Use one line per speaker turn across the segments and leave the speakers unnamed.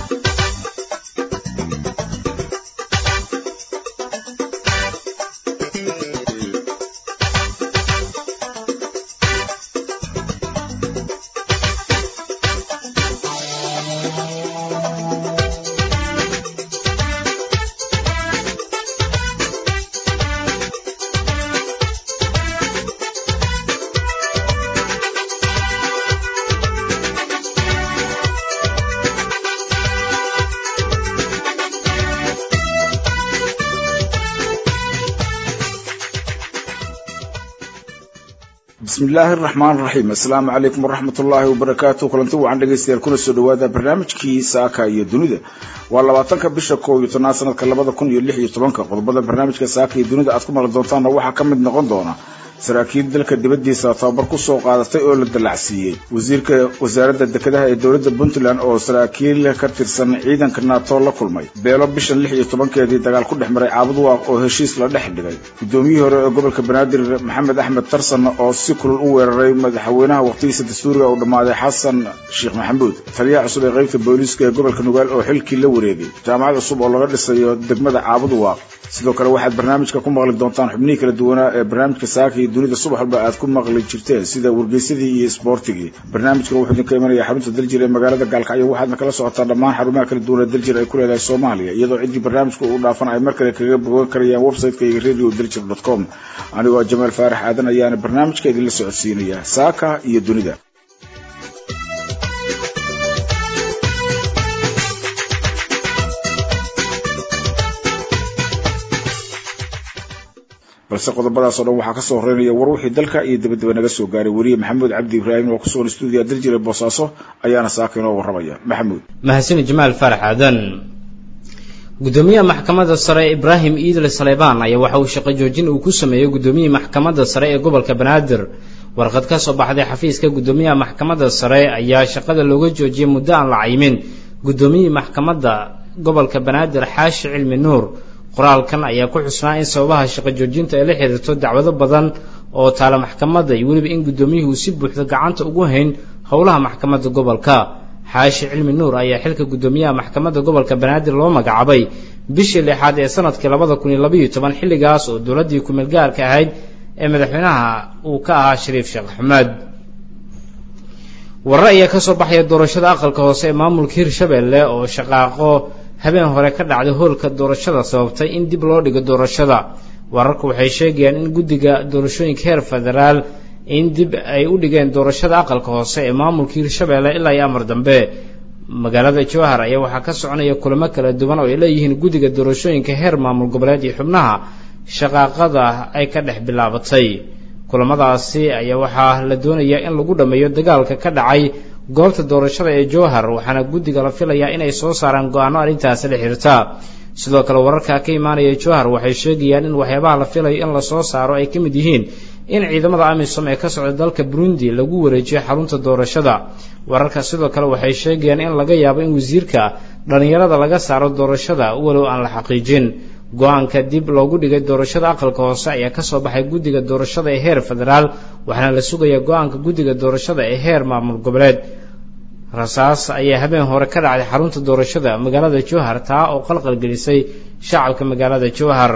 bismi illaahi araxmaan raxiim assalaamu calaykum waraxmat ullaahi wabarakaatu kulanti wacan dhegaystayaal kuna soo dhawaada barnaamijkii saaka iyo dunida waa labaatanka bisha koob iyo tobnaad sanadka labada kun iyo lix iyo tobanka qodobada barnaamijka saaka iyo dunida aad ku maqli doontaanna waxaa ka mid noqon doona saraakiil dalka dibaddiisa tababar ku soo qaadatay oo la dallacsiiyey wasiirka wasaaradda dekedaha ee dowladda puntland oo saraakiil ka tirsan ciidanka nato la kulmay beelo bishan lix iyo tobankeedii dagaal ku dhex maray caabuduwaaq oo heshiis la dhex dhigay guddoomiyihii hore ee gobolka banaadir maxamed axmed tarsan oo si kulul u weeraray madaxweynaha waqtigiisa dastuuriga uu dhammaaday xasan sheekh maxamuud taliyaha cusub ee qaybta booliiska ee gobolka nugaal oo xilkii la wareegay jaamacad cusub oo laga dhisayo degmada caabuduwaaq sidoo kale waxaad barnaamijka ku maqli doontaan xubnihii kala duwanaa ee barnaamijka saaka iyo dunida subax walba aad ku maqli jirteen sida wargeysadii iyo isboortigii barnaamijkan wuxuu idinka imanaya xarunta daljir ee magaalada gaalkacyo waxaadna kala socotaa dhammaan xarumaha kala duwan ee daljir ay ku leedahay soomaaliya iyadoo ciddii barnaamijka uu dhaafan ay mar kale kaga bogan karayaan website-ka iyo radio daljir dot com anigoo jamaal faarax aadan ayaana barnaamijka idinla socodsiinaya saaka iyo dunida balse qodobadaas o dhan waxaa kasoo horeynaya war wixii dalka iyo dabadaba naga soo gaaray weriye maxamuud cabdi ibraahim oo kusugan stuudiya daljire boosaaso ayaana saaka inoo warramaya maxamuud
mahadsan jamaal faarax aadan gudoomiyaha maxkamadda sare ibraahim iidle saleybaan ayaa waxa uu shaqo joojin uu ku sameeyey gudoomiyihii maxkamadda sare ee gobolka banaadir warqad ka soo baxday xafiiska gudoomiyaha maxkamadda sare ayaa shaqada looga joojiyey muddo aan la caymin gudoomiyihii maxkamadda gobolka banaadir xaashi cilmi nuur qoraalkan ayaa ku xusnaa in sababaha shaqo joojinta ay la xiriirto dacwado badan oo taala maxkamadda iyo weliba in guddoomiyuhu si buuxda gacanta ugu hayn howlaha maxkamadda gobolka xaashi cilmi nuur ayaa xilka guddoomiyaha maxkamadda gobolka banaadir loo magacaabay bishii lixaad ee sanadkii labada kun iyo labaiyo toban xilligaas oo dowladdii kumeel gaarka ahayd ee madaxweynaha uu ka ahaa shariif sheekh axmed warre ayaa kasoo baxaya doorashada aqalka hoose ee maamulka hirshabelle oo shaqaaqo habeen hore ka dhacday hoolka doorashada sababtay in dib loo dhigo doorashada wararku waxay sheegayaan in guddiga doorashooyinka heer federaal in dib ay u dhigeen doorashada aqalka hoose ee maamulka hirshabelle ilaa iyo amar dambe magaalada jowhar ayaa waxaa ka soconaya kulamo kala duwan oo ay leeyihiin guddiga doorashooyinka heer maamul goboleed iyo xubnaha shaqaaqada ay ka dhex bilaabatay kulamadaasi ayaa waxaa la doonayaa in lagu dhammeeyo dagaalka ka dhacay goobta doorashada ee jowhar waxaana guddiga la filayaa inay soo saaraan go-aano arrintaasi la xiriirta sidoo kale wararka ka imaanaya jowhar waxay sheegayaan in waxyaabaha la filayo in lasoo saaro ay ka mid yihiin in ciidamada amisom ee ka socda dalka burundi lagu wareejiyo xarunta doorashada wararka sidoo kale waxay sheegayaan in laga yaabo in wasiirka dhallinyarada laga saaro doorashada walow aan la xaqiijin go-aanka dib loogu dhigay doorashada aqalka hoose ayaa kasoo baxay guddiga doorashada ee heer federaal waxaana la sugayaa go-aanka guddiga doorashada ee heer maamul goboleed rasaas ayaa habeen hore ka dhacday xarunta doorashada magaalada jowhar taa oo qalqal gelisay shacabka magaalada jowhar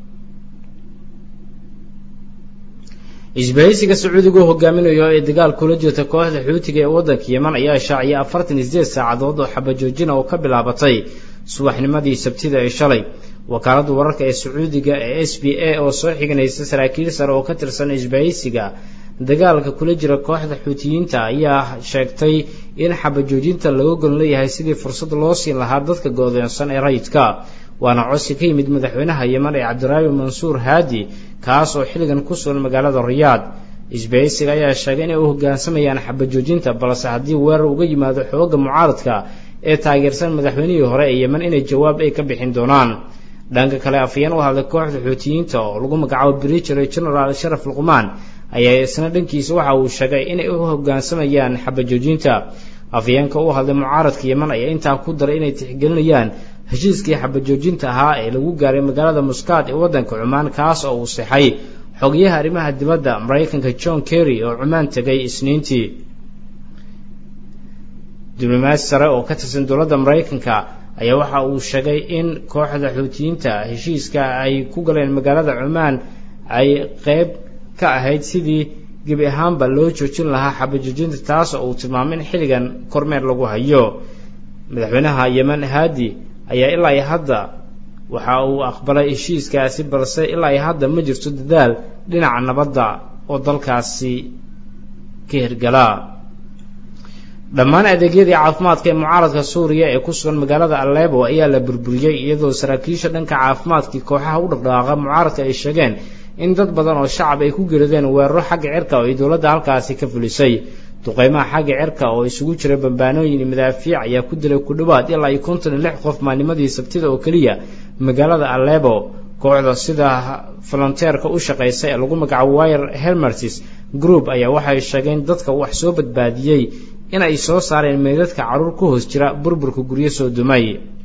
isbahaysiga sacuudiga oo hogaaminayo ee dagaal kula jirta kooxda xuutiga ee waddanka yeman ayaa shaaciyay afartan iyo sideed saacadood oo xabajoojina oo ka bilaabatay subaxnimadii sabtida ee shalay wakaaladda wararka ee sacuudiga ee s b a oo soo xiganaysa saraakiil sare oo ka tirsan isbahaysiga dagaalka kula jira kooxda xuutiyiinta ayaa sheegtay in xabajoojinta laga golon leeyahay sidii fursad loo siin lahaa dadka go'doonsan ee rayidka waana codsi ka yimid madaxweynaha yeman ee cabdiraabi mansuur haadi kaas oo xilligan ku sugan magaalada riyaad isbahaysiga ayaa sheegay inay u hoggaansamayaan xabajoojinta balse haddii weerar uga yimaado xoogga mucaaradka ee taageersan madaxweynihii hore ee yeman inay jawaab ay ka bixin doonaan dhanka kale afayeen u hadlay kooxda xuutiyiinta oo lagu magacaabo brigery generaal sharaf luqmaan ayaa isna dhankiisa waxa uu sheegay inay u hoggaansamayaan xabajoojinta afayeenka u hadlay mucaaradka yeman ayaa intaa ku daray inay tixgelinayaan heshiiskii xabajoojinta ahaa ee lagu gaaray magaalada muskaad ee waddanka cumaan kaas oo uu sixay xogayaha arrimaha dibadda maraykanka john kerry oo cumaan tegay isniintii diblomaasi sare oo ka tirsan dowladda maraykanka ayaa waxa uu sheegay in kooxda xuutiyiinta heshiiska ay ku galeen magaalada cumaan ay qeyb ka ahayd sidii gebi ahaanba loo joojin lahaa xabajoojinta taas oo uu tilmaamay in xilligan kormeer lagu hayo madaxweynaha yemen haadi ayaa ilaa iyo hadda waxa uu aqbalay heshiiskaasi balse ilaa iyo hadda ma jirto dadaal dhinaca nabadda oo dalkaasi ka hirgala dhammaan adeegyadii caafimaadka ee mucaaradka suuriya ee ku sugan magaalada aleebo ayaa la burburiyey iyadoo saraakiisha dhanka caafimaadkii kooxaha u dhaqdhaqaaqa mucaaradka ay sheegeen in dad badan oo shacab ay ku gerideen weeraro xagga cirka oo ay dowladda halkaasi ka fulisay duqeymaha xagga cirka oo isugu jira bambaanooyin iyo madaafiic ayaa ku dilay ku dhowaad ilaa iyo konton iyo lix qof maalnimadii sabtida oo keliya magaalada aleebo kooxda sida volonteerka u shaqaysa ee lagu magacaabo wire helmertis group ayaa waxay sheegeen dadka wax soo badbaadiyey in ay soo saareen meydadka carruur ku hoos jira burburka guryo soo dumay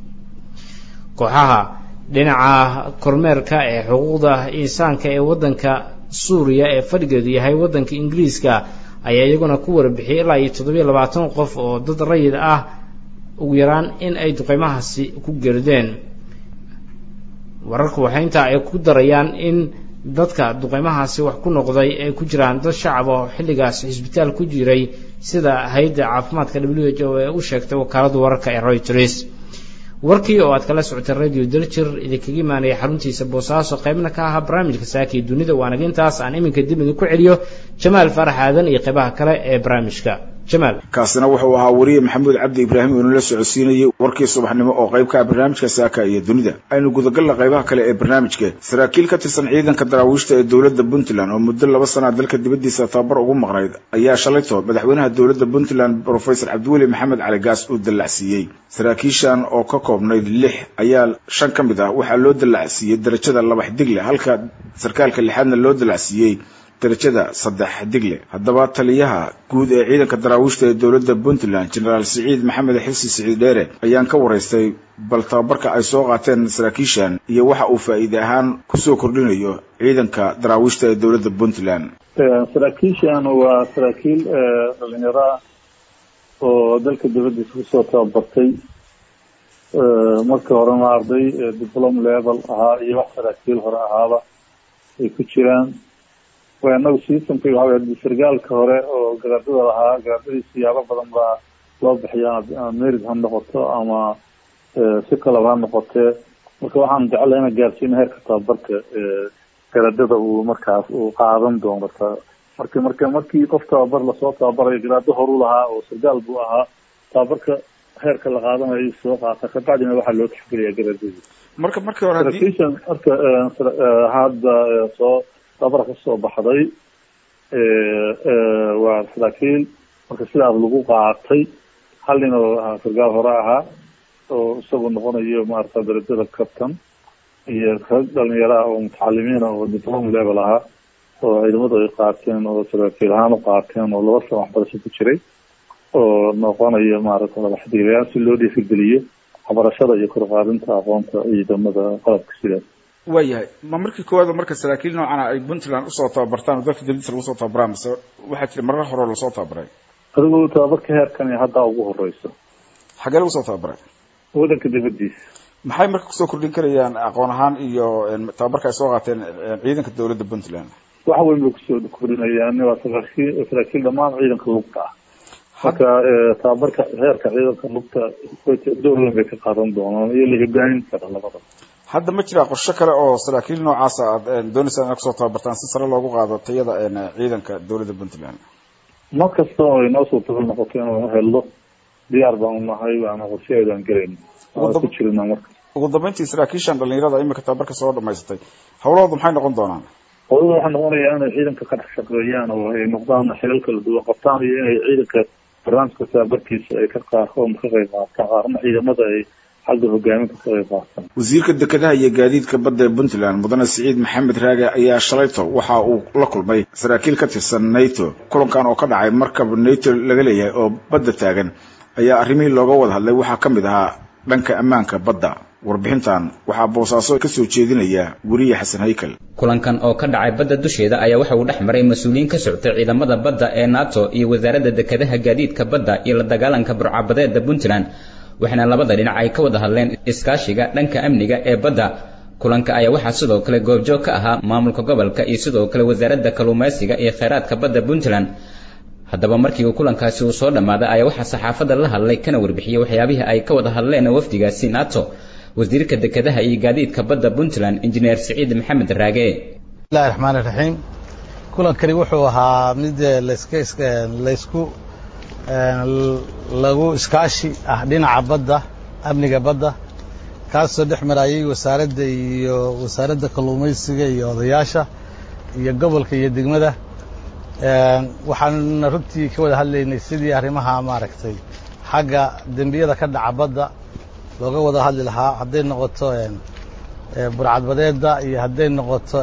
kooxaha dhinaca kormeerka ee xuquuqda insaanka ee waddanka suuriya ee fadhigeedu yahay waddanka ingiriiska ayaa iyaguna ku warbixiyey ilaa iyo toddobiyo labaatan qof oo dad rayid ah ugu yaraan in ay duqeymahaasi ku gerideen wararku waxay intaa ay ku darayaan in dadka duqeymahaasi wax ku noqday ay ku jiraan dad shacab oo xilligaas cisbitaal ku jiray sida hay-adda caafimaadka w h o ee u sheegtay wakaaladda wararka ee reuters warkii oo aad kala socotay radio daljir idinkaga imaanaya xaruntiisa boosaaso qaybna ka ahaa barnaamijka saaka iyo dunida waanaga intaas aan iminka dib idinku celiyo jamaal faarax aadan iyo qaybaha kale ee barnaamijka jamaal
kaasina wuxuu ahaa wariye maxamuud cabdi ibraahim oo nala socodsiinayey warkii subaxnimo oo qayb ka ah barnaamijka saaka iyo dunida aynu gudagalna qaybaha kale ee barnaamijka saraakiil ka tirsan ciidanka daraawiishta ee dowladda puntland oo muddo laba sana dalka dibaddiisa tababar ugu maqnayd ayaa shalayto madaxweynaha dowladda puntland brofesor cabdiweli maxamed cali gaas uu dallacsiiyey saraakiishan oo ka koobnayd lix ayaa shan ka mid ah waxaa loo dallacsiiyey darajada labax digle halka sarkaalka lixaadna loo dallacsiiyey darajada saddex digle haddaba taliyaha guud ee ciidanka daraawiishta ee dowladda puntland genaraal siciid maxamed xilsi siciid dheere ayaan ka waraystay bal tababarka ay soo qaateen saraakiishan iyo waxa uu faa'iide ahaan kusoo kordhinayo ciidanka daraawiishta ee dowladda puntland
saraakiishan waa saraakiil dhalinyaro ah oo dalka dibaddiisa kusoo tababartay marka horena arday diplom level ahaa iyo wax saraakiil hore ahaaba ay ku jiraan inagu systemka waxa wey sargaalka hore oo garaadada lahaa garaadadii siyaabo badan baa loo bixiya merid ha noqoto ama si kalaba ha noqotee marka waxaan jeclahay ina gaarsiina heerka tababarka garaadada uu markaas uu qaadan doono marka marka marka markii qof tababar lasoo tababarayo garaado horu lahaa oo sargaal buu ahaa tababarka heerka la qaadanayo soo qaata kabacdina waxaa loo tixgeliya garaadadii
marka markii hore
saraakiishan marka hadda soo tababara kasoo baxday waa saraakiil marka sidaas lagu qaatay hal nin oo sargaal hore ahaa oo isagu noqonayo maarata darajada captain iyo rag dhalinyaro ah oo mutacalimiin oo diplom level ahaa oo ciidamadu ay qaateen oo saraakiil ahaan u qaateen oo laba sano waxbarasho ku jiray oo noqonayo maarata madaxdiilayaal si loo dhiirigeliyo waxbarashada iyo korqaadinta aqoonta ciidamada qalabka sidaas
waayahay ma markii koowaad marka saraakiil noocana ay puntland usoo tababartaan oo dalka dibadiisa lagu soo tababaraan mise waxaa jira marar hore lasoo tababaray
adigu tababarka heerkan haddaa ugu horeyso
xagee lagu soo tababaray
waddanka dibadiisa
maxay marka kusoo kordhin karayaan aqoon ahaan iyo tababarka ay soo qaateen ciidanka dowladda puntland
wax weyn bay kusoo kordhinayaan waa saraakiil saraakiil dhammaan ciidanka lugta ah marka tababarka heerka ciidanka lugta door weyn bay ka qaadan doonaan iyo la hogaamin kara labada
hadda ma jiraa qorshe kale oo saraakiil noocaasa aad dooneysaan inaad kusoo tababartaan si sare loogu qaado tayada ciidanka dowladda puntland
mar kasta oo inoo suurtagal noqoto inuu helno diyaar baanu nahay waana qorshaheedaan gelayna waan ku jirina marka
ugu dambeyntii saraakiishan dhalinyarada imika tababarka soo dhamaysatay hawlahoodu maxay noqon doonaan
hawlahooda waxaa noqonayaa inay ciidanka ka dhex shaqeeyaan oo ay noqdaan xilal kala duwan qabtaan iyo inay ciidanka barnaamijka tababarkiisa ay ka qaarkood ka qayb qaataan qaarna ciidamada ay xagga hogaaminta ka qayb qaataan
wasiirka dekedaha iyo gaadiidka badda ee puntland mudane siciid maxamed raage ayaa shalayto waxa uu la kulmay saraakiil ka tirsan nato kulankan oo ka dhacay markab nato laga leeyahay oo badda taagan ayaa arrimihii looga wada hadlay waxaa ka mid ahaa dhanka ammaanka badda warbixintan waxaa boosaaso ka soo jeedinaya weriye xasan haykal
kulankan oo ka dhacay badda dusheeda ayaa waxa uu dhex maray mas-uuliyiin ka soctay ciidamada badda ee nato iyo wasaaradda dekedaha gaadiidka badda iyo la dagaalanka burcabadeeda puntland waxaana labada dhinac ay ka wada hadleen iskaashiga dhanka amniga ee badda kulanka ayaa waxaa sidoo kale goobjoog ka ahaa maamulka gobolka iyo sidoo kale wasaaradda kalluumaysiga iyo kheyraadka badda puntland haddaba markii uu kulankaasi uu soo dhammaaday ayaa waxaa saxaafadda la hadlay kana warbixiyey waxyaabihii ay ka wada hadleen wafdigaasi nato wasiirka dekedaha iyo gaadiidka badda puntland injineer siciid maxamed raage
bismillahi raxmaan iraxiim kulankani wuxuu ahaa mid laska laysku lagu iskaashi ah dhinaca badda amniga badda kaasoo dhex marayay wasaaradda iyo wasaaradda kalluumaysiga iyo odayaasha iyo gobolka iyo degmada waxaanna runtii ka wada hadlaynay sidii arrimaha maaragtay xagga dembiyada ka dhaca badda looga wada hadli lahaa hadday noqoto burcadbadeedda iyo hadday noqoto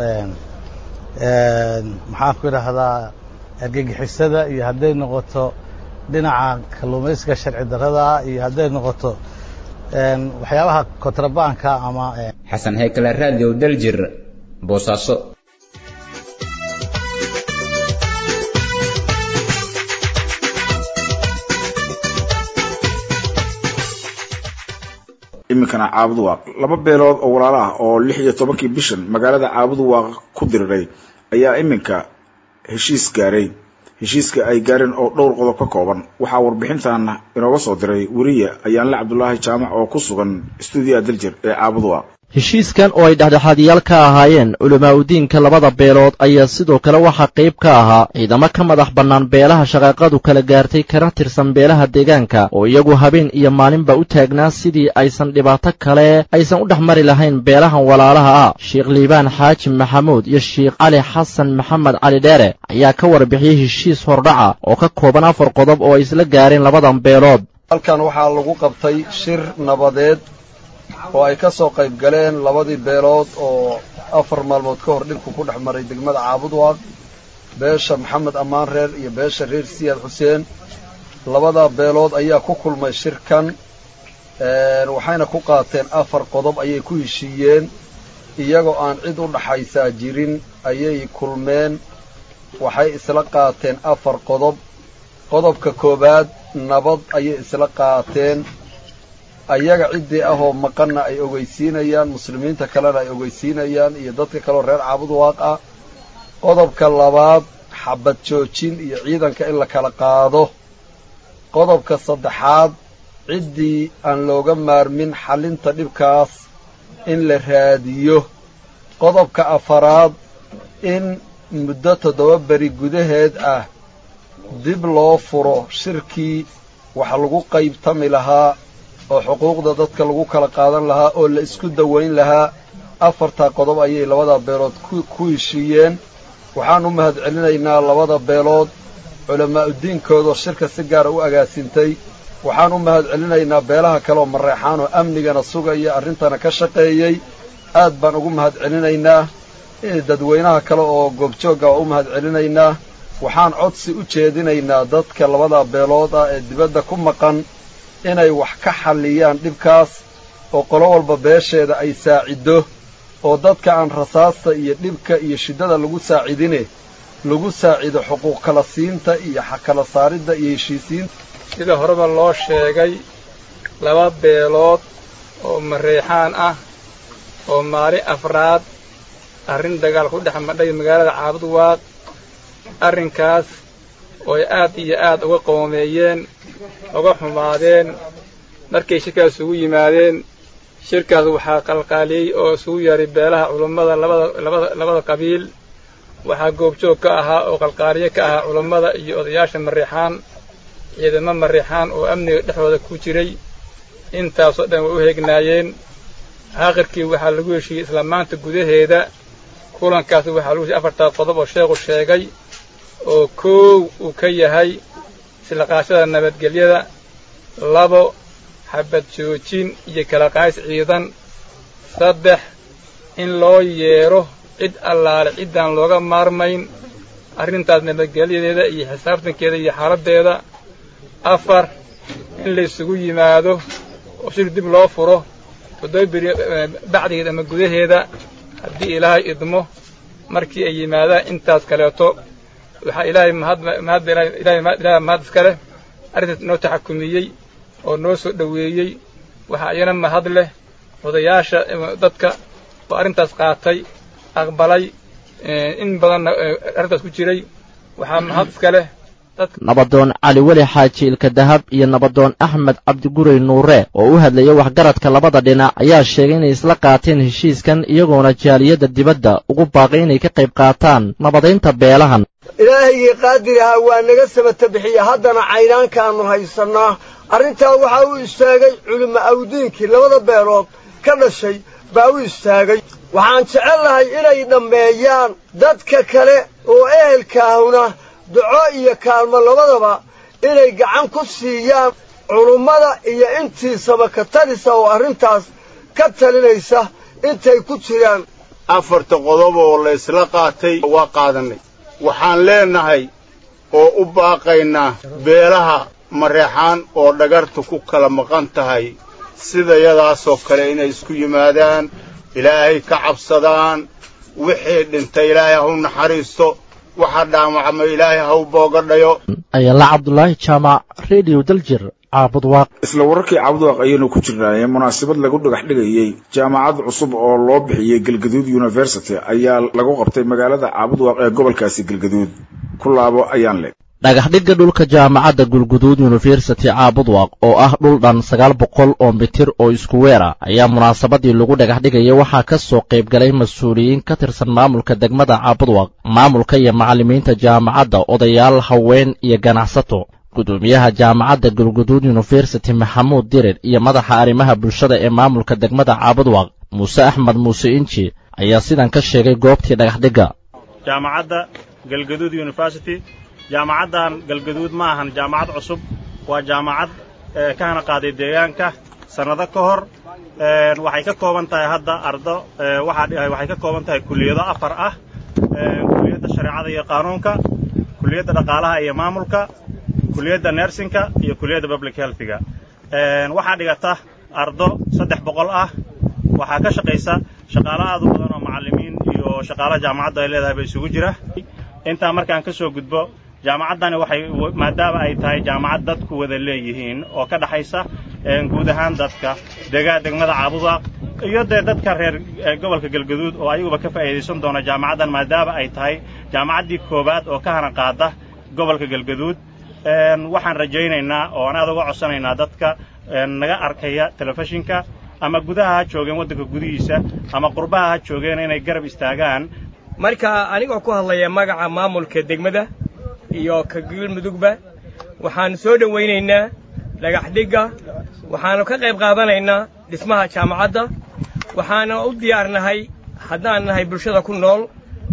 maxaan ku idhaahdaa argagixisada iyo hadday noqoto dhinaca kalluumaysiga sharci darrada iyo hadday noqoto waxyaabaha kontrabaanka ama
xasan haykale radio daljir boosaaso
iminkana caabudu waaq laba beelood oo walaalo ah oo lix iyo tobankii bishan magaalada caabudu waaq ku diriray ayaa iminka heshiis gaaray heshiiska ay gaareen oo dhowr qodob ka kooban waxaa warbixintan inooga soo diray weriye ayaanle cabdulaahi jaamac oo ku sugan stuudiyaha daljir ee caabudu waaq
heshiiskan oo ay dhexdhexaadiyaal ka ahaayeen culamaa udiinka labada beelood ayaa sidoo kale waxaa qayb ka ahaa ciidamo ka madax bannaan beelaha shaqaaqadu kala gaartay kana tirsan beelaha deegaanka oo iyagu habeen iyo maalinba u taagnaa sidii aysan dhibaato kale aysan u dhex mari lahayn beelahan walaalaha ah sheekh liibaan xaaji maxamuud iyo sheekh cali xasan maxamed cali dheere ayaa ka warbixiyey heshiis hordhaca oo ka kooban afar qodob oo ay isla gaareen labadan beelood
halkan waxaa lagu qabtay shir nabadeed oo ay ka soo qayb galeen labadii beelood oo afar maalmood ka hor dhibku ku dhex maray degmada caabudwaaq beesha maxamed ammaan reer iyo beesha reer siyaad xuseen labadaa beelood ayaa ku kulmay shirkan waxayna ku qaateen afar qodob ayay ku heshiiyeen iyagoo aan cid u dhaxaysaa jirin ayay kulmeen waxay isla qaateen afar qodob qodobka koowaad nabad ayay isla qaateen ayaga ciddii ahoo maqanna ay ogeysiinayaan muslimiinta kalena ay ogeysiinayaan iyo dadka kaleoo reer caabud waaq ah qodobka labaad xabad joojin iyo ciidanka in la kala qaado qodobka saddexaad ciddii aan looga maarmin xallinta dhibkaas in la raadiyo qodobka afaraad in muddo toddoba beri gudaheed ah dib loo furo shirkii wax lagu qaybtami lahaa oo xuquuqda dadka lagu kala qaadan lahaa oo la isku dawayn lahaa afartaa qodob ayay labada beelood ku heshiiyeen waxaan u mahad celinaynaa labada beelood culamaauddiinkoodoo shirka si gaara u agaasintay waxaan u mahad celinaynaa beelaha kaleoo mareexaan oo amnigana sugaya arrintana ka shaqeeyey aad baan ugu mahad celinaynaa dadweynaha kale oo goobjoogga waa u mahad celinaynaa waxaan codsi u jeedinaynaa dadka labada beelood ah ee dibadda ku maqan inay wax ka xalliyaan dhibkaas oo qolo walba beesheeda ay saaciddo oo dadka aan rasaasta iyo dhibka iyo shiddada lagu saacidine lagu saacido xuquuq kala siinta iyo kala saaridda iyo heshiisiinta
sida horeba loo sheegay laba beelood oo mareexaan ah oo maalin afraad arrin dagaal ku dhex madhay magaalada caabud waaq arrinkaas oo ay aad iyo aad uga qoomeeyeen uga xumaadeen markay shirkaas isugu yimaadeen shirkaas waxaa qalqaaliyey oo isugu yeeray beelaha culummada labada labada labada qabiil waxaa goobjoog ka ahaa oo qalqaaliye ka ahaa culummada iyo odayaasha mareexaan ciidamo mareexaan oo amniga dhexdooda ku jiray intaasoo dhan way u heegnaayeen aakhirkii waxaa lagu heshiiyey isla maanta gudaheeda kulankaas waxaa lagu heshiiyey afartaa qodob oo sheekhu sheegay oo koow uu ka yahay islaqaashada nabadgelyada labo xabad joojin iyo kala qays ciidan saddex in loo yeedho cid allaale ciddaan looga maarmayn arrintaas nabadgelyadeeda iyo xisaabtankeeda iyo xaaladdeeda afar in la isugu yimaado oo shir dib loo furo toddoba beri bacdigeeda ama gudaheeda haddii ilaahay idmo markii ay yimaadaan intaas kaleeto waxaa ilaahay mahad mahad ilaahay mahad iskale arrintaas inoo taxakumiyey oo noo soo dhoweeyey waxaa iyana mahad leh odayaasha dadka oo arrintaas qaatay aqbalay in badanna arrintaas ku jiray waxaa mahad iska leh
nabadoon cali weli xaaji ilka dahab iyo nabadoon axmed cabdigurey nuure oo u hadlaya waxgaradka labada dhinac ayaa sheegay inay isla qaateen heshiiskan iyagoona jaaliyadda dibadda ugu baaqay inay ka qayb qaataan nabadaynta beelahan
ilaahaygai qaadir ahaa waa naga sabata bixiya haddana caynaankaannu haysannaa arrintaa waxaa u istaagay culimo awdiinkii labada beelood ka dhashay baa u istaagay waxaan jecel lahay inay dhammeeyaan dadka kale oo ehelkaahuna duco iyo kaalmo labadaba inay gacan ku siiyaan culummada iyo intii sabakatadisa oo arrintaas ka talinaysa intay ku jiraan
afarta qodob oo la ysla qaatay waa qaadannay waxaan leennahay oo u baaqaynaa beelaha mareexaan oo dhagartu ku kala maqan tahay sidayadaasoo kale inay isku yimaadaan ilaahay ka cabsadaan wixii dhintay ilaahay ha u naxariisto waxa dhaamacma ilaahay ha u boogadhayo
ayala cabdulaahi jaamac rediyo daljir caabud waaq
isla wararkii caabudwaaq ayaynu ku jirnaaye munaasabad lagu dhagax dhigayey jaamacad cusub oo loo bixiyey galgaduud university ayaa lagu qabtay magaalada caabudwaaq ee gobolkaasi galgaduud ku laabo ayaan leg
dhagaxdhigga dhulka jaamacadda gulguduud yunifersity caabudwaaq oo ah dhul dhan sagaal boqol oo mitir oo isku weer ah ayaa munaasabadii lagu dhagaxdhigaya waxaa ka soo qayb galay mas-uuliyiin ka tirsan maamulka degmada caabudwaaq maamulka iyo macallimiinta jaamacadda odayaal haween iyo ganacsato gudoomiyaha jaamacadda gulguduud yunifersity maxamuud dirir iyo madaxa arrimaha bulshada ee maamulka degmada caabudwaaq muuse axmed muuse inji ayaa sidan ka sheegay goobtii dhagaxdhigga
jaamacadda galgaduud university jaamacaddan galgaduud ma ahan jaamacad cusub waa jaamacad ka hana qaaday deegaanka sannado ka hor waxay ka kooban tahay hadda ardo waxay ka kooban tahay kuliyado afar ah kuliyadda shareecada iyo qaanuunka kuliyadda dhaqaalaha iyo maamulka kuliyadda nersinka iyo kuliyadda public healthiga waxaa dhigata ardo saddex boqol ah waxaa ka shaqaysa shaqaalo aad u badan oo macallimiin iyo shaqaalaha jaamacaddu ay leedahay ba isugu jira intaa markaan ka soo gudbo jaamacaddani waxay maadaama ay tahay jaamacad dadku wada leeyihiin oo ka dhaxaysa guud ahaan dadka degaa degmada caabudwaaq iyo dee dadka reer gobolka galgaduud oo ayaguba ka faa'iidaysan doona jaamacaddan maadaama ay tahay jaamacaddii koowaad oo ka hana qaada gobolka galgaduud waxaan rajaynaynaa oo aan aad uga codsanaynaa dadka naga arkaya telefishinka ama gudaha ha joogeen waddanka gudihiisa ama qurbaha ha joogeen inay garab istaagaan
marka anigoo ku hadlaya magaca maamulka degmada iyo ka galmudugba waxaannu soo dhowaynaynaa dhagaxdhigga waxaannu ka qayb qaadanaynaa dhismaha jaamacadda waxaana u diyaarnahay haddaan nahay bulshada ku nool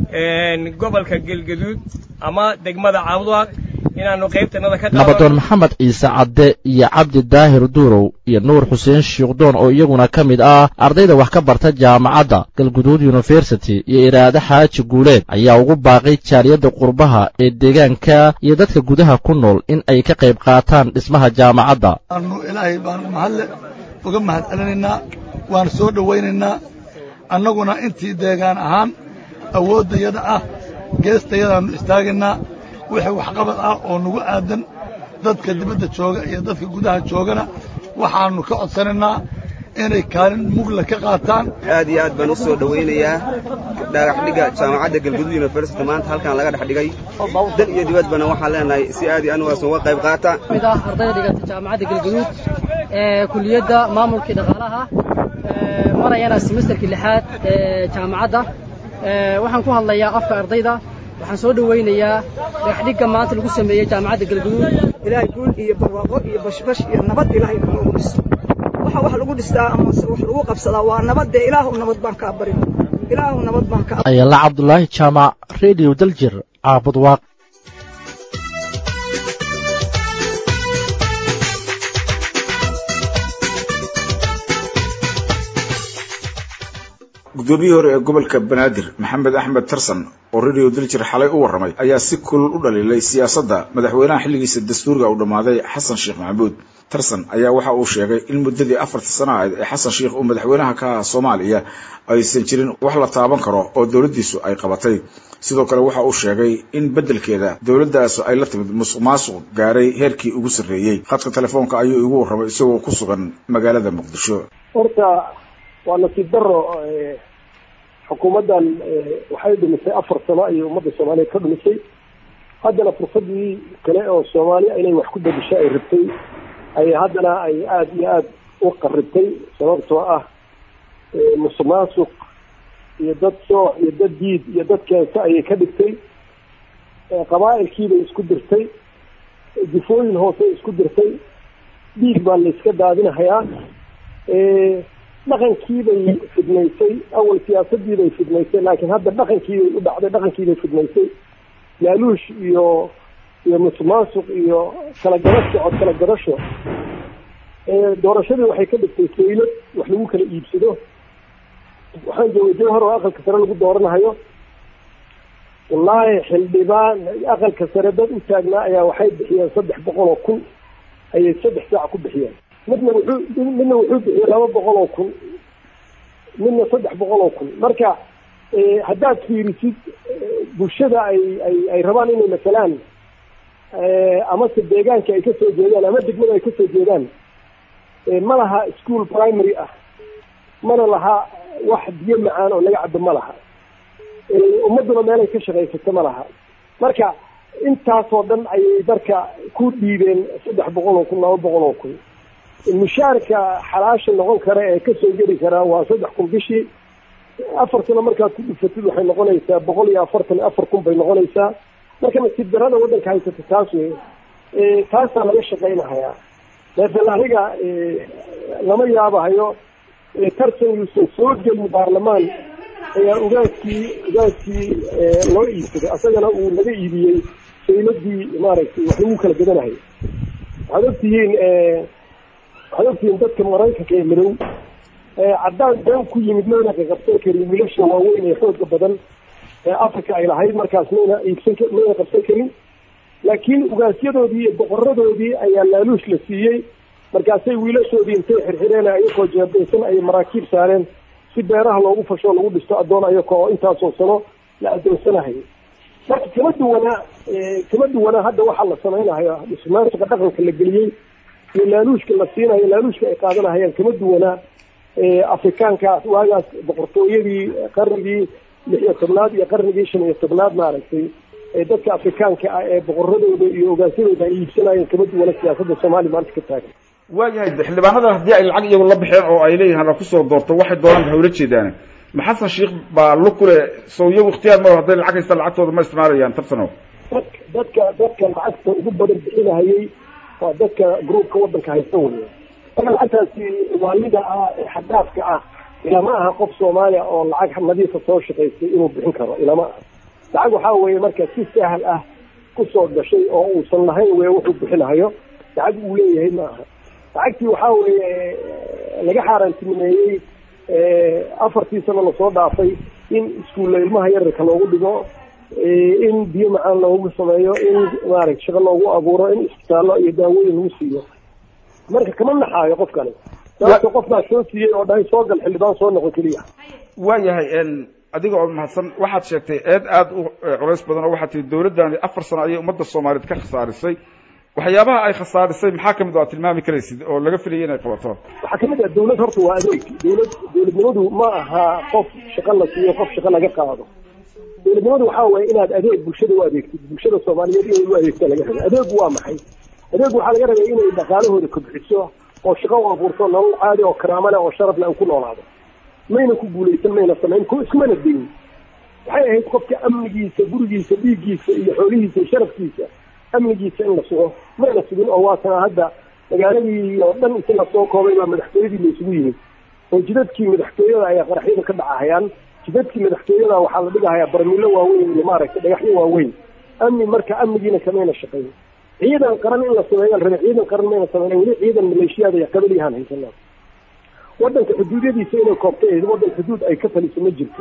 gobolka galgaduud ama degmada caabudwaaq inaannu qaybtanada ka
nabadoon maxamed ciise cadde iyo cabdi daahir duurow iyo nuur xuseen shiikhdoon oo iyaguna ka mid ah ardayda wax ka barta jaamacadda galguduud yunifersity iyo iraade xaaji guuleed ayaa ugu baaqay jaaliyadda qurbaha ee deegaanka iyo dadka gudaha ku nool in ay ka qayb qaataan dhismaha jaamacadda
aanu ilaahay baanu mahadle uga mahad celinaynaa waanu soo dhowaynaynaa annaguna intii deegaan ahaan awooddayada ah geestayadaannu istaagaynaa wixii waxqabad ah oo nagu aadan dadka dibadda jooga iyo dadka gudaha joogana waxaannu ka codsanaynaa inay kaalin mugla ka qaataan
aad iyo aad baan u soo dhowaynayaa dhagaxdhigga jaamacadda galguduud university maanta halkan laga dhex dhigay dal iyo dibadbana waxaan leenahay si aad iyo anugaas uga qayb qaata
mid ah ardayda dhigata jaamacadda galguduud ee kuliyadda maamulkii dhaqaalaha marayana semesterkii lixaad ee jaamacadda waxaan ku hadlayaa afka ardayda waxaan soo dhowaynayaa dhagaxdhigga maanta lagu sameeyey jaamacadda galguduud
ilaahay guul iyo barwaaqo iyo bashbash iyo nabad ilaahay noogu dhiso waxa wax lagu dhistaa ama wax lagu qabsadaa waa nabadde ilaahu nabad baan kaa barin ilaahu nabad baan ka
ayala cabdulaahi jaamac rediyo daljir caabud waaq
guddoomiyihii hore ee gobolka banaadir maxamed axmed tarsan oo radio diljir xalay u warramay ayaa si kulul u dhaliilay siyaasadda madaxweynaha xilligiisa dastuuriga uu dhammaaday xasan sheekh maxamuud tarsan ayaa waxa uu sheegay in muddadii afarta sana ahayd ee xasan sheekh uu madaxweynaha ka aha soomaaliya aysan jirin wax la taaban karo oo dowladdiisu ay qabatay sidoo kale waxa uu sheegay in beddelkeeda dowladdaas ay la timid musuq maasuq gaaray heerkii ugu sarreeyey khadka telefoonka ayuu igu warramay isagoo ku sugan magaalada muqdisho
horta waa nasiib daro xukuumaddan waxay dhumisay afar sano ayay ummadda soomaaliyeed ka dhumisay haddana fursadii kale oo soomaaliya inay wax ku bedesho ay rabtay ay haddana ay aada iyo aada u qaribtay sababtoo ah musuq maasuq iyo dad sooc iyo dad diid iyo dad keensa ayay ka dhigtay qabaa'ilkiibay isku dirtay difooyin hoose isku dirtay dhiig baa la iska daadinahayaa dhaqankiibay fidnaysay awal siyaasadiibay fidnaysay laakiin hadda dhaqankiibay u dhacday dhaqankiibay fidnaysay laaluush iyo iyo musuqmaasuq iyo kala garasho cod kala garasho doorashadii waxay ka dhigtay saylad wax lagu kala iibsado waxaan joogay jawhar oo aqalka sare lagu dooranahayo wallaahi xildhibaan aqalka sare dad u taagnaa ayaa waxay bixiyeen saddex boqol oo kun ayay saddex saac ku bixiyeen midna wuxuu midna wuxuu bixiyey laba boqol oo kun midna saddex boqol oo kun marka haddaad fiirisid bulshada ay ay ay rabaan inay masalaan amase deegaanka ay kasoo jeedaan ama degmada ay kasoo jeedaan ma laha school primary ah mana laha wax biyo macaan oo laga cabo ma laha ummaduna meelay ka shaqaysato ma laha marka intaasoo dhan ayay marka ku dhiibeen saddex boqol oo kun laba boqol oo kun mushaarka xalaasha noqon kara ee kasoo geli karaa waa saddex kun bishii afar sano markaad ku dhufatid waxay noqonaysaa boqol iyo afartan afar kun bay noqonaysaa marka nasiib darada waddanka haysata taas wey taasaa laga shaqaynahayaa laakiin aniga lama yaabahayo tartan yuusan soo gelin baarlamaan ayaa ugaaskii ugaaskii loo iibsaday asagana uu laga iibiyey sayladii maaragtay wax lagu kala gadanahay waxaad ogtihiin waxaad ogtihiin dadka maraykanka ee madow caddaan been ku yimid mayna qaqabsan karin wiilasha waaweyn ee xooga badan ee africa ay lahayd markaas mayna iibsan mayna qabsan karin laakiin ugaasyadoodii iyo boqoradoodii ayaa laaluush la siiyey markaasay wiilashoodii intay xirxireen ayagoo jeebaysan ayay maraakiib saareen si beeraha loogu fasho lagu dhisto addoon ayaka oo intaasoo sano la addoonsanahayo marka kama duwanaa kama duwanaa hadda waxaa la samaynahayo dhismaansiga dhaqanka la geliyey iyo laaluushka la siinayo laaluushka ay qaadanahayaan kama duwanaa afrikaankaas waagaas boqortooyadii qarnigii lix iyo tobnaad iyo qarnigii shan iyo tobnaad maaragtay dadka afrikaanka ah ee boqoradooda iyo ogaasyadooda ay iibsanayeen kama duwana siyaasadda soomaaliya maanta ka taagan
waayahay xildhibaanada haddii ay lacag iyagu la baxeen oo ay leeyihin hala kusoo doorto waxay doonaan waxay ula jeedaan ma xasan sheekh baa lu kule soo iyagu ikhtiyaar ma hadday lacag haysta lacagtooda ma isticmaalayaan tartanow
dadka dadka lacagta ugu badan bixinahayay waa dadka groupka waddanka haysta wey marka lacagtaasi waalida ah ee xadaafka ah ilama aha qof soomaaliya oo lacag nadiifa soo shaqaystay inuu bixin karo ilama aha lacag waxaa weeye marka si sahal ah kusoo gashay oo uusan lahayn wey wuxuu bixinahayo lacag uu leeyahay ma aha lacagtii waxaa weeye laga xaaraantinimeeyey afartii sano lasoo dhaafay in iskuulla ilmaha yararka loogu dhigo in biyo macaan loogu sameeyo in maaragta shaqo loogu abuuro in isbitaallo iyo daawooyin lagu siiyo marka kama naxaayo qofkani sababta qof baa soo siiyey oo dhahay soo gal xildhibaan soo noqon keliya
waayahay adiga oo mahadsan waxaad sheegtay eed aada u culays badan oo waxaad tihi dawladdaani afar sano ayay ummadda soomaaliyeed ka khasaarisay waxyaabaha ay khasaarisay maxaa kamid oo aad tilmaami karaysid oo laga filayay inay qabato
waxaa kamid ah dawlad horta waa adeeg dawlad dawladnimadu ma aha qof shaqo la siiyo qof shaqo laga qaado dawladnimadu waxaa weeye inaad adeeg bulshada u adeegtid bulshada soomaaliyeed inay u adeegtaa laga rabay adeegu waa maxay adeegu waxaa laga rabay inay dhaqaalahooda kobciso oo shaqo u abuurto nolol caadi oo karaamo leh oo sharaf leh ku noolaado mayna ku guulaysan mayna samayn ku iskumana dayin waxay ahayd qofka amnigiisa gurigiisa dhiiggiisa iyo xoolihiisa iyo sharafkiisa amnigiisa in la sugo mayna sugin oo waatana hadda magaaladii oo dhan inti lasoo koobay baa madaxtooyadii la isugu yimid oo jidadkii madaxtooyada ayaa qaraxyada ka dhacahayaan jidadkii madaxtooyada waxaa la dhigahayaa barmiilo waaweyn iyo maaragtay dhagaxyo waaweyn amni marka amnigiina kamayna shaqayn ciidan qaran in la sameeyaan rabe ciidan qaran mayna sameyn weli ciidan maleeshiyaada iyo qabaliyahaan haysanaa waddanka xuduudyadiisa inay koobtay waddan xuduud ay ka taliso ma jirto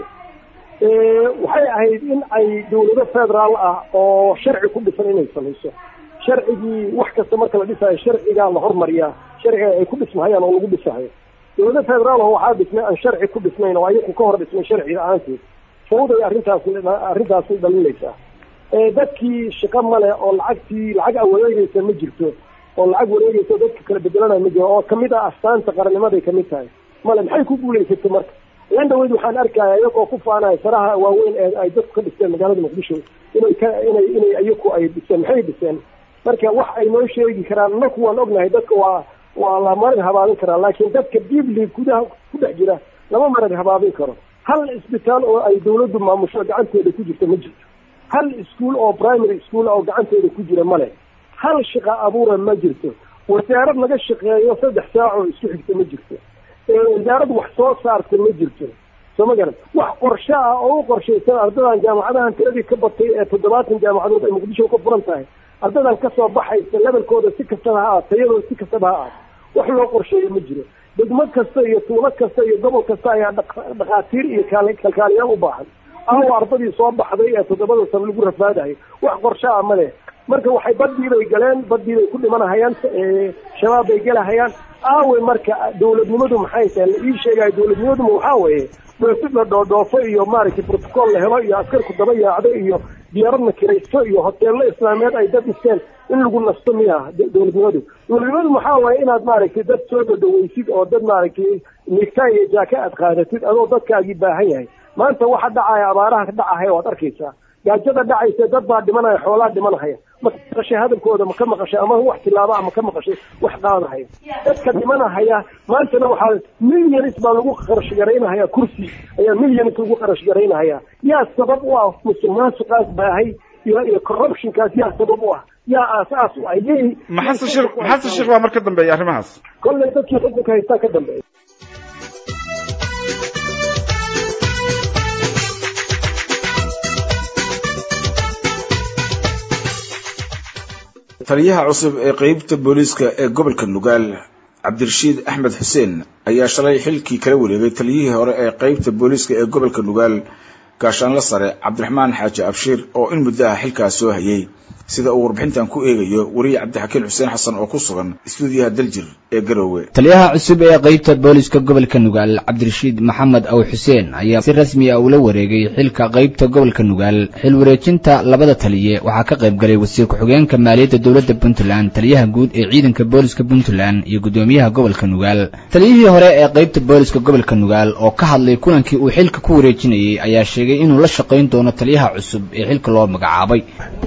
waxay ahayd in ay dawlado federaal ah oo sharci ku dhisan inay samayso sharcigii wax kasta marka la dhisayo sharcigaa la hormariyaa sharciga ay ku dhismahayaan oo lagu dhisahayo dawlado federaal oo waxaa dhismay aan sharci ku dhisnayn oo ayaku ka hor dhismay sharciga ahaanteed fawday arrintaasi arrintaasi dhalinaysaa dadkii shaqo male oo lacagtii lacag a wareegaysa ma jirto oo lacag wareegaysa dadka kala bedelanaya ma jiro oo kamid ah astaanta qarannimaday kamid tahay male maxay ku guulaysatay marka lan dhaweyd waxaan arkaya iyagoo ku faanaya saraha waaweyn ee ay dadku ka dhisteen magaalada muqdisho inay ka inay inay iyaku ay dhiseen maxay dhiseen marka wax ay noo sheegi karaan naku waan ognahay dadka waa waa la marag habaabin karaa laakiin dadka bibli gudaha ku dhex jira lama marag habaabin karo hal isbitaal oo ay dawladdu maamusho gacanteeda ku jirta ma jirto hal iskuol oo primary school oo gacanteeda ku jira male hal shaqa abuura ma jirto wasaarad laga shaqeeyo saddex saac oo isku xigta ma jirto wasaarad wax soo saarta ma jirto soo ma garan wax qorshe ah oo u qorshaysan ardadan jaamacadahan tiradii ka batay ee toddobaatan jaamacadood ay muqdisho ka furan tahay ardadan kasoo baxaysa levelkooda si kastaba ha aad tayadooda si kastaba ha aad wax loo qorsheeyo ma jiro degmo kasta iyo tuulo kasta iyo gobol kasta ayaa dhakhaatiir iyo kalkaaliyaal u baahan awa ardadii soo baxday ee toddobada sano lagu rafaadayo wax qorshe ah male marka waxay badii bay galeen badii bay ku dhimanahayaan shabaab bay gelahayaan aawe marka dawladnimadu maxay tahay la ii sheegayo dawladnimaduma waxaa weeye dhoofid la dhoodhoofo iyo maaragtay protocol la helo iyo askarku daba yaacdo iyo diyaaradna kiraysto iyo hoteello islaameed ay dad dhisteen in lagu nasto miya dawladnimadu dawladnimadu maxaa waaye inaad maaragtay dad soo dhadhaweysid oo dad maaragtay nigtaa iyo jaaka aad qaadatid adoo dadkaagii baahan yahay maanta waxa dhacaya abaaraha ka dhacahaya waad arkaysaa gaajada dhacaysa dad baa dhimanaya xoolaa dhimanahaya ma ka maqashay hadalkooda ma ka maqashay ama wax tilaaba ama ka maqashay wax qaadahaya dadka dhimanahaya maantana waxaa milyanis baa lagu qarash garaynahaya kursi ayaa milyanis lagu qarash garaynahaya yaa sabab u ah musuq maasuqaas baahay iyo iyo corruptionkaas yaa sabab u ah yaa aasaas u ah yey
maxasan shir maxasan shir baa mar ka dambeeya arrimahaas
kolley dadkii xukunka haystaa ka dambeeya
taliyaha cusub ee qeybta booliiska ee gobolka nugaal cabdirashiid axmed xuseen ayaa shalay xilkii kala wareegay taliyihii hore ee qeybta booliiska ee gobolka nugaal gaashaanla sare cabdiraxmaan xaaji abshiir oo in muddo ah xilkaas soo hayay sida uu warbixintan ku eegayo weriye cabdixakiin xuseen xasan oo ku sugan istuudiyaha daljir ee garowe
taliyaha cusub ee qeybta booliska gobolka nugaal cabdirashiid maxamed aw xuseen ayaa si rasmi ah ula wareegay xilka qeybta gobolka nugaal xil wareejinta labada taliye waxaa ka qayb galay wasiir ku-xigeenka maaliyadda dowladda puntland taliyaha guud ee ciidanka booliska puntland iyo guddoomiyaha gobolka nugaal taliyihii hore ee qeybta booliska gobolka nugaal oo ka hadlay kulankii uu xilka ku wareejinayey ayaa sheegay inuu la shaqayn doono taliyaha cusub ee xilka loo magacaabay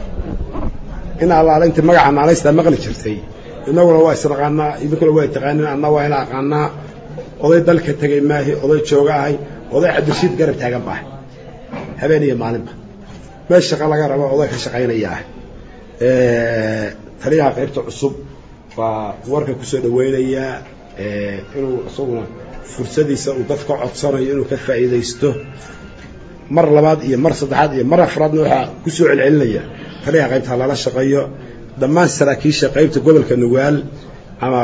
in allaala inta magaca naanaystaa maqli jirtay innaguna waa isnaqaanaa idinkuna waa taqaanin anna waa ina aqaanaa oday dalka tegay maahi oday jooga ahay oday cabdirashiid garab taagan baahay habeen iyo maalinba meel shaqa laga rabo oday ka shaqaynaya ah taliyaha qaybta cusub baa warka kusoo dhawaynayaa inuu isaguna fursadiisa uu dadka codsanayo inuu ka faa'iidaysto mar labaad iyo mar saddexaad iyo mar afraadna waxaa ku soo celcelinaya taliyaha qaybta lala shaqeeyo dhammaan saraakiisha qaybta gobolka nugaal ama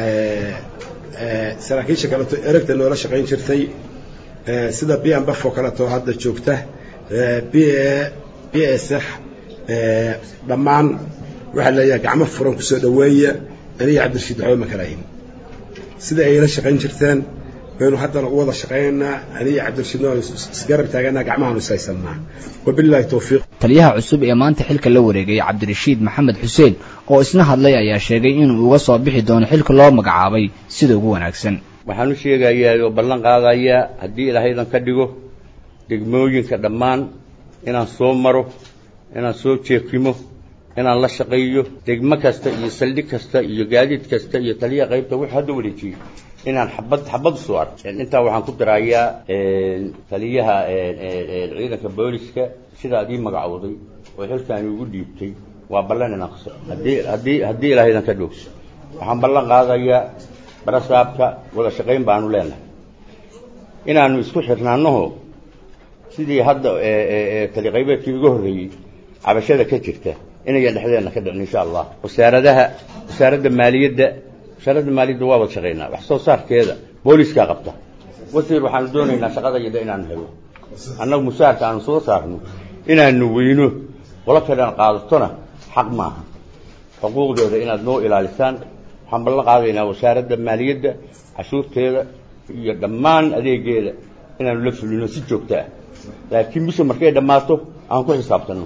saraakiisha kaleeto eragta noola shaqayn jirtay sida b m baf oo kaleeto hadda joogta b b s f dhammaan waxaa leeyahay gacmo furan kusoo dhaweeya aniga cabdirashiid waxba ma kalahin sida ay la shaqayn jirteen baynu haddana u wada shaqaynaynaa aniga cabdirashiidna waanu isgarab taaganaa gacmahaanu ishaysanaa wabilaahi towfiiq
taliyaha cusub ee maanta xilka la wareegay cabdirashiid maxamed xuseen oo isna hadlay ayaa sheegay inuu uga soo bixi doono xilka loo magacaabay sida ugu wanaagsan
waxaan u sheegayaa oo ballan qaadayaa haddii ilaahaydan ka dhigo degmooyinka dhammaan inaan soo maro inaan soo jeekimo inaan la shaqeeyo degmo kasta iyo saldhig kasta iyo gaadiid kasta iyo taliyaha qaybta wuxuu hadda wareejiyo inaan xabad xabad soo arko intaa waxaan ku darayaa taliyaha ciidanka booliska sidaad ii magacowday oo xilkaani ugu dhiibtay waa ballan inaan qaso haddii haddii haddii ilaahaydan ka dhogso waxaan ballan qaadayaa barasaabka wada shaqayn baanu leenahay inaanu isku xirnaanaho sidii hadda tali qaybeedkii uga horreeyey cabashada ka jirta inayan dhexdeenna ka dhicin insha allah wasaaradaha wasaaradda maaliyadda wasaaradda maaliyadda waa wada shaqaynaa wax soo saarkeeda booliiskaa qabta wasiir waxaanu doonaynaa shaqadayada inaan helo annagu mushaarka aanu soo saarno inaanu weyno qolo kalean qaadatona xaq maaha xuquuqdooda inaad noo ilaalisaan waxaan ballan qaadaynaa wasaaradda maaliyadda cashuurteeda iyo dhammaan adeegeeda inaanu la fulino si joogto ah laakiin bisha markay dhammaato aan ku xisaabtanno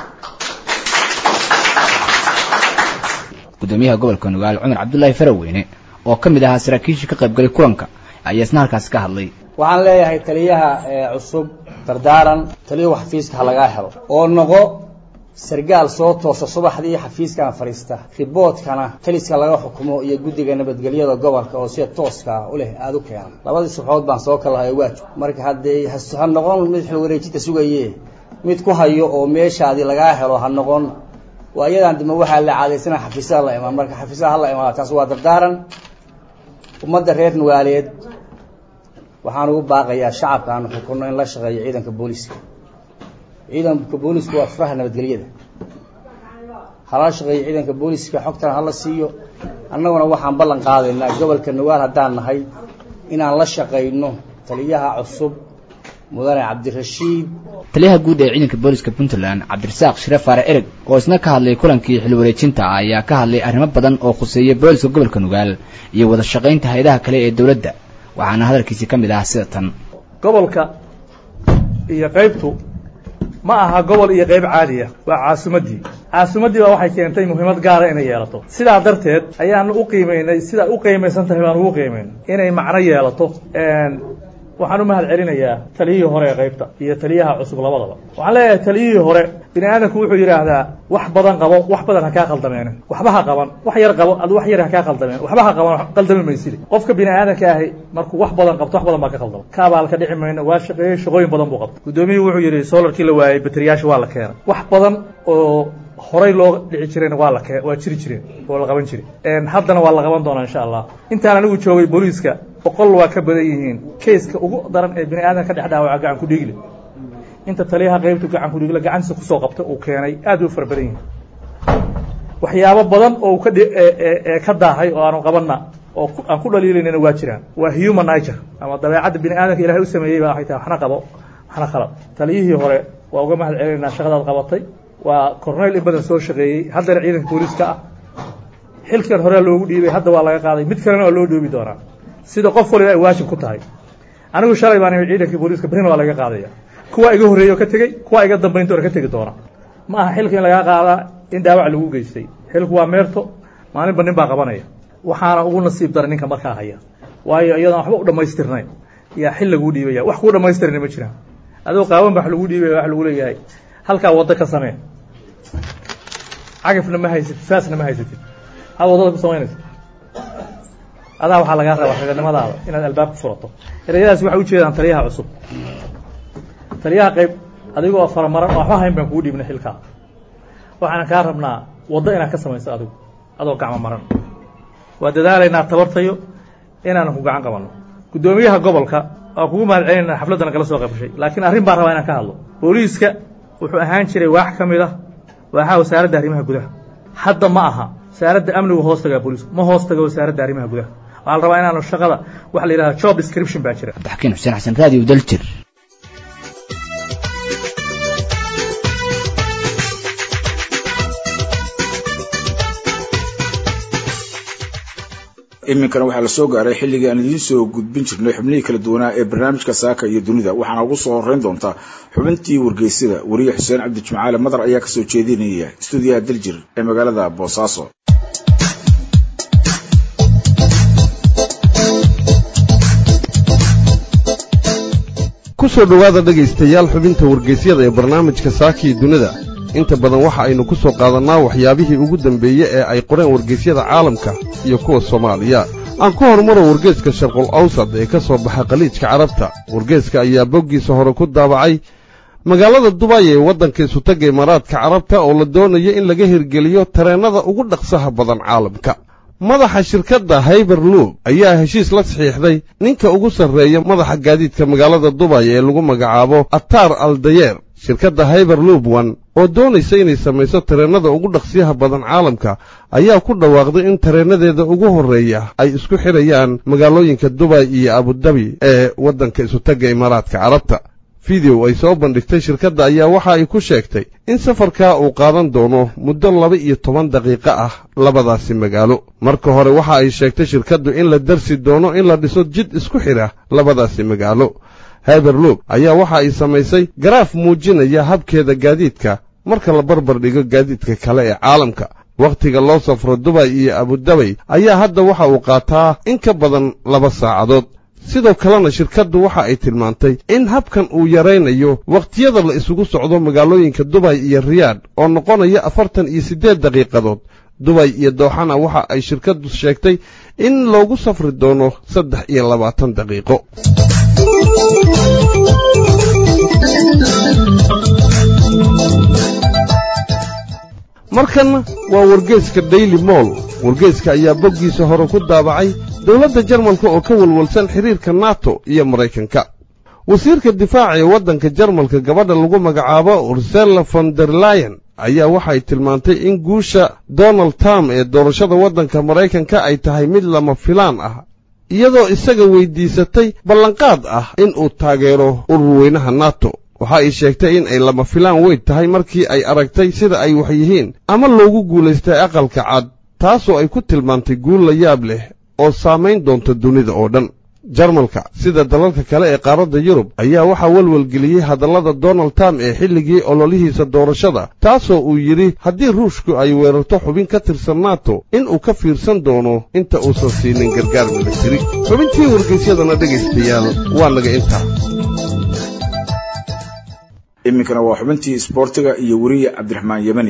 gudoomiyaha gobolka nugaal cumar cabdullaahi faraweyne oo ka mid ahaa saraakiishii ka qaybgalay kulanka ayaa isna halkaasi ka hadlay
waxaan leeyahay taliyaha cusub dardaaran taliyahu xafiiska ha lagaa helo oo noqo sargaal soo toosa subaxdii xafiiskan fadhiista riboodkana taliska laga xukumo iyo guddiga nabadgelyada gobolka oo sida tooska u leh aada u keena labadii subaxood baan soo kalahay waajib marka haddee ha noqon mid xilwareejinta sugaye mid ku hayo oo meeshaadii lagaa helo ha noqon waa iyadan dima waxaa la caadaysana xafiisaha la imaan marka xafiisaha hala imaado taas waa dardaaran ummadda reer nugaaleed waxaan ugu baaqayaa shacabka aanu xukunno in la shaqeeyo ciidanka booliska ciidanka boolisku waa furaha nabadgelyada hala shaqeeyo ciidanka booliska xogtana hala siiyo annaguna waxaan ballan qaadaynaa gobolka nugaal haddaan nahay inaan la shaqayno taliyaha cusub mudane cabdirashiid
taliyaha guud ee ciidanka booliska puntland cabdirasaaq shire faare ereg oo isna ka hadlay kulankii xil wareejinta ah ayaa ka hadlay arrimo badan oo khuseeya booliska gobolka nugaal iyo wada shaqaynta hay-adaha kale ee dowladda waxaana hadalkiisii ka mid ah sida tan
gobolka iyo qaybtu ma aha gobol iyo qayb caadiya waa caasimaddii caasimaddii baa waxay keentay muhiimad gaara inay yeelato sidaa darteed ayaanu u qiimaynay sidaa u qiimaysan tahay baan ugu qiimayn inay macno yeelato waxaan u mahad celinayaa taliyihii hore ee qaybta iyo taliyaha cusub labadaba waxaan leeyahay taliyihii hore bini aadamku wuxuu yidhaahdaa wax badan qabo wax badan ha kaa qaldameen waxba ha qaban wax yar qabo ad wax yar ha kaa qaldameen waxba ha qaban qaldami maysidi qofka bini aadamka ahi markuu wax badan qabto wax badan baa ka qaldama kaabaal ka dhici mayno waa shaqeeyey shaqooyin badan buu qabtay guddoomiyuhu wuxuu yidhi solarkii la waayey bateriyaasha waa la keenay wax badan oo horay loo dhici jireen waa la kee waa jiri jireen oo la qaban jiray haddana waa la qaban doonaa insha allah intaan anigu joogay booliiska boqol waa ka badan yihiin kayska ugu daran ee bini aadan ka dhex dhaawaca gacan ku dhiigle inta taliyaha qaybtu gacan ku dhiigle gacantiisa kusoo qabta uu keenay aad u fara badan yihiin waxyaabo badan oo uu ka ka daahay oo aanu qabanna oo aan ku dhaliilaynana waa jiraan waa human nature ama dabeecadda bini aadamka ilahay u sameeyey baa waxay tahay waxna qabo waxna khalad taliyihii hore waa uga mahad celinaynaa shaqadaad qabatay waa corneyl in badan soo shaqeeyey haddana ciidanka booliiska ah xilkan hore loogu dhiibay hadda waa laga qaaday mid kalena waa loo dhoobi doonaa sida qof waliba ay waajib ku tahay anigu shalay baan ciidankii booliiska berrina waa laga qaadaya kuwa iga horreeya oo ka tegey kuwa iga dambaynta oo ka tegi doona ma aha xilka in lagaa qaadaa in dhaawac lagu geystay xilku waa meerto maalinba nin baa qabanaya waxaana ugu nasiib daray ninka markaa haya waayo iyadoon waxba u dhammaystirnayn yaa xil laguu dhiibaya wax kuu dhammaystirana ma jiraan adoo qaawan ba wax lagu dhiibaya wax lagu leeyahay halkaa waddo ka samee cagafna ma haysatid saasna ma haysatid hal waddada ku samaynaysa adaa waxaa lagaa rabaa raganimadaada inaad albaab ku furato ereyadaas waxay ujeedaan taliyaha cusub taliyaha qayb adigoo faramaran oo waxba hayn baan kugu dhiibnay xilkaa waxaana kaa rabnaa waddo inaad ka samayso adigu adoo gacmo maran waa dadaalaynaa tabartayo inaan ku gacan qabanno guddoomiyaha gobolka waa kugu mahad celinaa xafladana kala soo qaybgashay laakiin arrin baan rabaa inaan ka hadlo booliiska wuxuu ahaan jiray waax ka mid ah waaxaha wasaaradda arrimaha gudaha hadda ma aha wasaaradda amnigu hoos tagaa booliisku ma hoos taga wasaaradda arrimaha gudaha waxaa la rabaa inaanu shaqada waxa la yidhahda job description baa jira
abdixakiin xuseen xasan raadiyo daljir
iminkana waxaa la soo gaaray xilligii aan idiin soo gudbin jirnay xubnihii kala duwanaa ee barnaamijka saaka iyo dunida waxaana ugu soo horeyn doontaa xubintii wargeysada wariye xuseen cabdi jimcaale madar ayaa kasoo jeedinaya stuudiyaha daljir ee magaalada boosaaso
ku soo dhowaada dhegaystayaal xubinta wargeysyada ee barnaamijka saakii dunida inta badan waxa aynu ku soo qaadannaa waxyaabihii ugu dambeeye ee ay qoreen wargeysyada caalamka iyo kuwa soomaaliya aan ku horumaro wargeeska sharqul awsad ee ka soo baxa khaliijka carabta wargeeska ayaa boggiisa hore ku daabacay magaalada dubay ee waddanka isutagga imaaraadka carabta oo la doonayo in laga hirgeliyo tareennada ugu dhaqsaha badan caalamka madaxa shirkadda hayberluub ayaa heshiis la saxiixday ninka ugu sarreeya madaxa gaadiidka magaalada dubay ee lagu magacaabo atar aldayeer shirkadda hyberloop one oo doonaysa inay samayso tareennada ugu dhaqsiyaha badan caalamka ayaa ku dhawaaqday in tareennadeeda ugu horreeya ay isku xidhayaan magaalooyinka dubay iyo abudabi ee waddanka isutagga imaaraadka carabta fideow ay soo bandhigtay shirkadda ayaa waxa ay ku sheegtay in safarkaa uu qaadan doono muddo laba iyo toban daqiiqo ah labadaasi magaalo marka hore waxa ay sheegtay shirkaddu in la darsi doono in la dhiso jid isku xidha labadaasi magaalo hyberloop ayaa waxa ay samaysay garaaf muujinaya habkeeda gaadiidka marka la barbar dhigo gaadiidka kale ee caalamka wakhtiga loo safro dubay iyo abudabay ayaa hadda waxa uu qaataa in ka badan laba saacadood sidoo kalena shirkaddu waxa ay tilmaantay in habkan uu yaraynayo wakhtiyada la isugu socdo magaalooyinka dubay iyo riyaadh oo noqonaya afartan iyo siddeed daqiiqadood dubay iyo dooxana waxa ay shirkaddu sheegtay in loogu safri doono saddex iyo labaatan daqiiqo markanna waa wargeeska daily moll wargeeska ayaa boggiisa hore ku daabacay dowladda jarmalka oo ka walwalsan xidhiirka nato iyo maraykanka wasiirka difaaca ee waddanka jarmalka gabadha lagu magacaabo ursela von der layen ayaa waxay tilmaantay in guusha donald trump ee doorashada waddanka maraykanka ay tahay mid lama filaan ah iyadoo isaga weyddiisatay ballanqaad ah in uu taageero ururweynaha nato waxa ay sheegtay in ay lama filaan weyn tahay markii ay aragtay sida ay wax yihiin ama loogu guulaystay aqalka cad taasoo ay ku tilmaantay guul la yaab leh oo saamayn doonta dunida oo dhan jarmalka sida dalalka kale ee qaaradda yurub ayaa waxaa welwelgeliyey hadallada donald trump ee xilligii ololihiisa doorashada taasoo uu yidhi haddii ruushku ay weerarto xubin ka tirsan nato inuu ka fiirsan doono inta uusan siinin gargaar milatari xubintii wargeysyadana dhegaystayaal waa naga intaa
iminkana waa xubintii isboortiga iyo weriye cabdiraxmaan yemani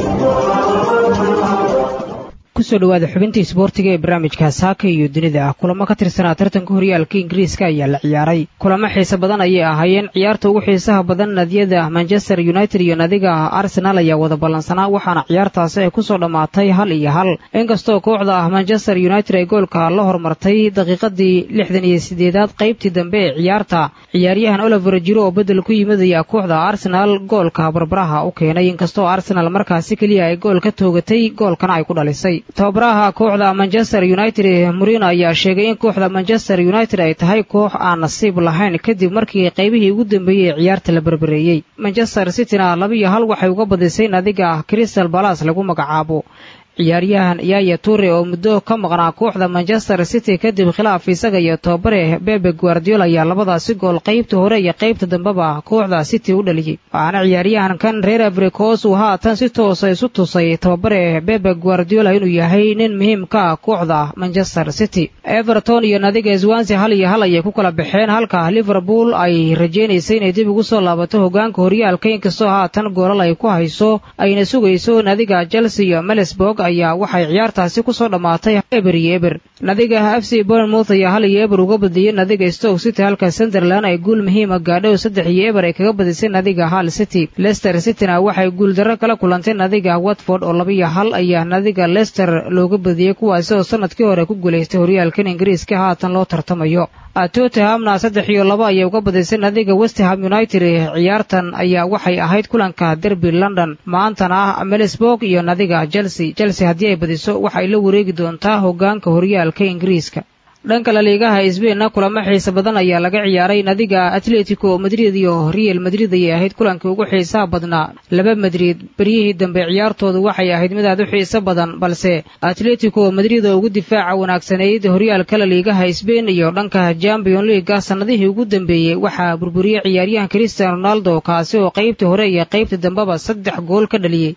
kusoo dhawaada xubintii isboortiga ee barnaamijka saaka iyo dunida ah kulamo ka tirsanaa tartanka horyaalka ingiriiska ayaa la ciyaaray kulamo xiise badan ayay ahaayeen ciyaarta ugu xiisaha badan nadiyada manchester united iyo nadiga arsenal ayaa wada ballansanaa waxaana ciyaartaasi ay kusoo dhammaatay hal iyo hal inkastoo kooxda ah manchester united ay goolka la hormartay daqiiqadii lixdan iyo sideedaad qaybtii dambe ee ciyaarta ciyaaryahan oliver jiro oo bedel ku yimid ayaa kooxda arsenal goolka barbaraha u keenay inkastoo arsenal markaasi keliya ay gool ka toogatay goolkana ay ku dhalisay tababaraha kooxda manchester united murino ayaa sheegay in kooxda manchester united ay tahay koox aan nasiib lahayn kadib markii qaybihii ugu dambeeyey ee ciyaarta la berbereeyey manchester cityna laba iyo hal waxay uga badisay nadiga crystal balas lagu magacaabo ciyaaryahan yaya ture oo muddo ka maqnaa kooxda manchester city kadib khilaaf isaga iyo tobabare bebe guardiola ayaa labadaasi gool qaybta hore iyo qaybta dambeba kooxda city u dhaliyey waxaana ciyaaryahankan reer africos uu haatan si toosa isu tusay tababare bebe guardiola inuu yahay nin muhiim ka ah kooxda manchester city everton iyo nadiga swansi hal iyo hal ayay ku kala baxeen halka liverpool ay rajaynaysay inay dib ugu soo laabato hogaanka horyaalka inkastoo haatan goolal ay ku hayso ayna sugayso nadiga chelsea iyo melesburg ayaa waxay ciyaartaasi kusoo dhammaatay eber iyo eber nadiga f c bournemouth ayaa hal iyo eber uga badiyey nadiga stoke city halka sunderland ay guul muhiima gaadho saddex iyo eber ay kaga badisay nadiga hal city leicester cityna waxay guuldarro kala kulantay nadiga watford oo laba iyo hal ayaa nadiga leicester looga badiyey kuwaasi oo sanadkii hore ku guulaystay horyaalkan ingiriiska haatan loo tartamayo tottenhamna saddex iyo laba ayay uga badisay nadiga westham united ciyaartan ayaa waxay ahayd kulanka derby london maantana melisburg iyo nadiga chelsea chelsea haddii ay badiso waxay la wareegi doontaa hogaanka horyaalka ingiriiska dhanka laliigaha sbainna kulamo xiise badan ayaa laga ciyaaray nadiga atletico madrid iyo real madrid ayay ahayd kulankii ugu xiisaha badnaa laba madrid beryihii dambe ciyaartoodu waxay ahayd mid aad u xiiso badan balse atletico madrid oo ugu difaaca wanaagsanayd horyaalka laliigaha sbain iyo dhanka champion leaga sannadihii ugu dambeeyey waxaa burburiyey ciyaaryahan cristian ronaldo kaasi oo qaybtii hore iyo qaybtii dambeba saddex gool ka dhaliyey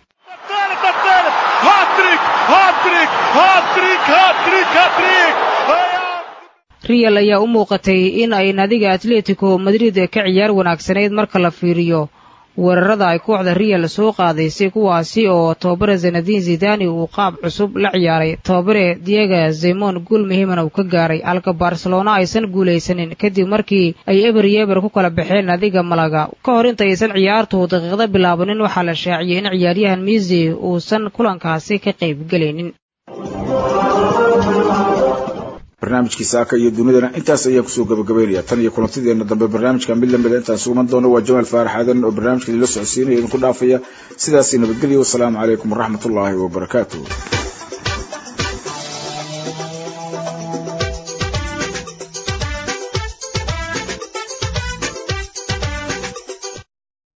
real ayaa u muuqatay in ay nadiga atletico madrid ka ciyaar wanaagsanayd marka la fiiriyo weerarada ay kooxda real soo qaadaysay kuwaasi oo tababare zanadin zidani uu qaab cusub la ciyaaray tababare diego zemon guul muhiimana uu ka gaaray halka barcelona aysan guulaysanin kadib markii ay eber iyo eber ku kala baxeen nadiga malaga ka hor intaysan ciyaartu daqiiqda bilaabanin waxaa la shaaciyey in ciyaaryahan misi uusan kulankaasi ka qayb gelaynin
barnaamijkii saaka iyo dunidana intaas ayaa kusoo gabagabaynaya tan iyo kulantideena dambe barnaamijka mid lamida intaan suguman doono waa jamaal faarax aadan oo barnaamijka idinla socodsiinaya idinku dhaafaya sidaasi nabadgelyo wasalaamu calaykum waraxmat ullaahi wabarakaatuh